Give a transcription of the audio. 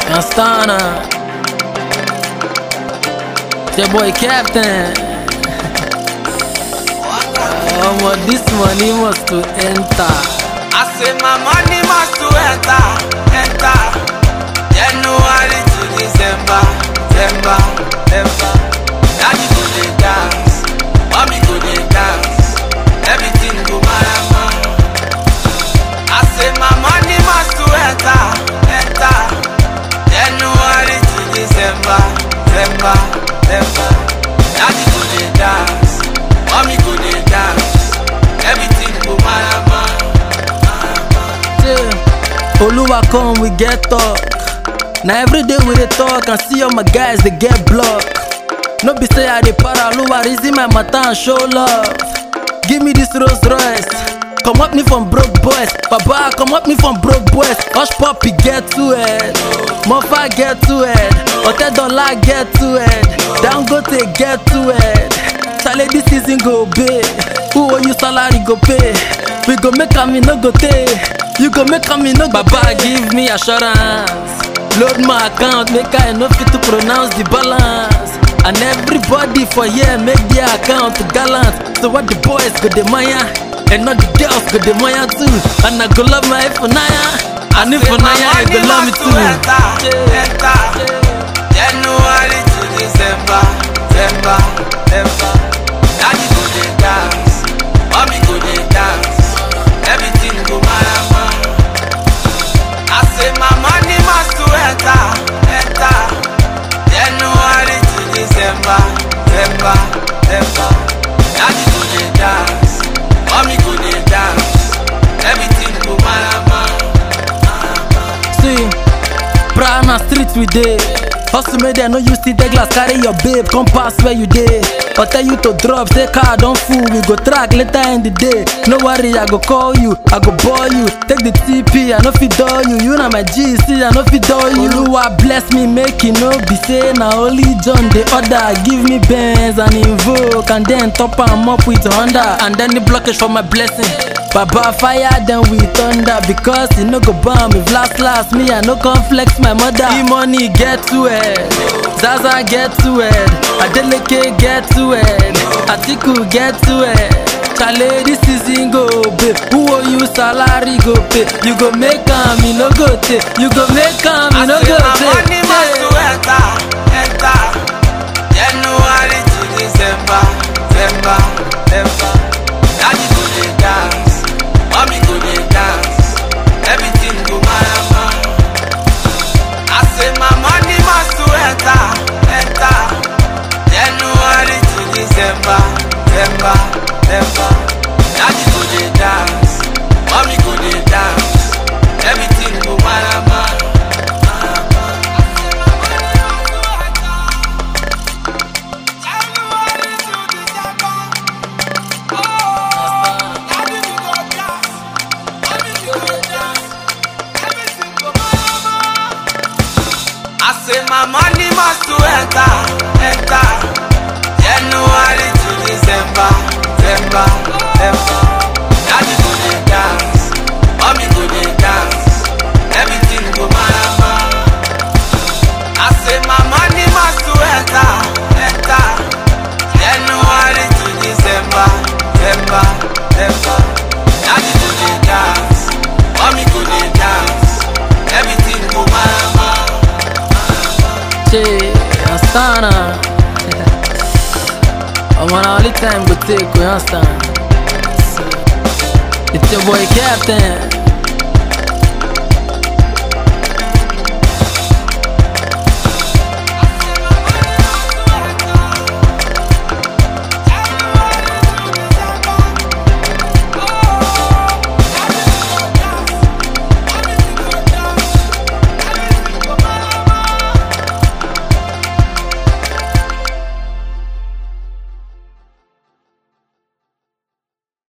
Astana. It's your boy Captain. Oh, but this money must to enter. I say my money must to enter, enter. January to December, December, December. Daddy go dey dance, mommy go dey dance, everything go marama. I say my money must to enter, enter. January to December, December, December. Daddy go dey dance, mommy go dey dance, everything go marama. Yeah. Oluwa come, we get talk. Now every day we dey talk and see all my guys they get blocked. No be say I dey para Oluwa reason my matter and show love. Give me this Rolls Royce. Come up me from broke boys, Baba come up me from broke boys. Hush puppy get to it, Mofa get to it, Hotel Dollar get to it, Dangote get to it. Chale this season go big, who owe you salary go pay. We go make am e no go tey, you go make am e no go Baba give me assurance, load my account make I no fit to pronounce the balance. And everybody for here make their account gallant. So what the boys go the maya, and not the girls go the maya too. And I go love my Ifunaya, and Ifunaya I go love me too. January to December, December, December. Daddy go dey dance, mommy go dey dance, everything go marama. I say my money must to enter, enter. January to December, December, December. Daddy go dey dance, mommy go dey dance, everything go marama. See, Prana street we dey. Hustle make dem no use still take glass carry your babe come pass where you dey. Or tell you to drop, say car don full, we go track later in the day. No worry, I go call you, I go ball you. Take the TP, I no fit dull you. You na my G, see, I no fit dull you. Oluwa bless me, make e no be say na only John dey order. Give me Benz and Invoke, and then top am up with Honda, and then the blockage for my blessing. Baba fire then we thunder because e no go bomb if last last me I no come flex my mother. E money get to it, Zaza get to it, Adeleke get to it, Atiku get to it. Chale this season go pay, who owe you salary go pay. You go make am, e no go take. You go make am, e no I say go my money must to take. enter, enter. January to December, December, December. Daddy go dey dance, mommy go dey dance, everything go marama. I say my money must to enter, enter. January to December, December, December. Daddy go dey dance, mommy go dey dance, everything go marama. I say my money must to enter, enter. January to December, December, December. Daddy go dey dance, mommy go dey dance, everything go marama. I say my money must to enter, enter. January to December, December, December. Daddy go dey dance, mommy go dey dance, everything go marama. Che, Astana. I'm on only time go take, you understand? So, it's your boy Captain.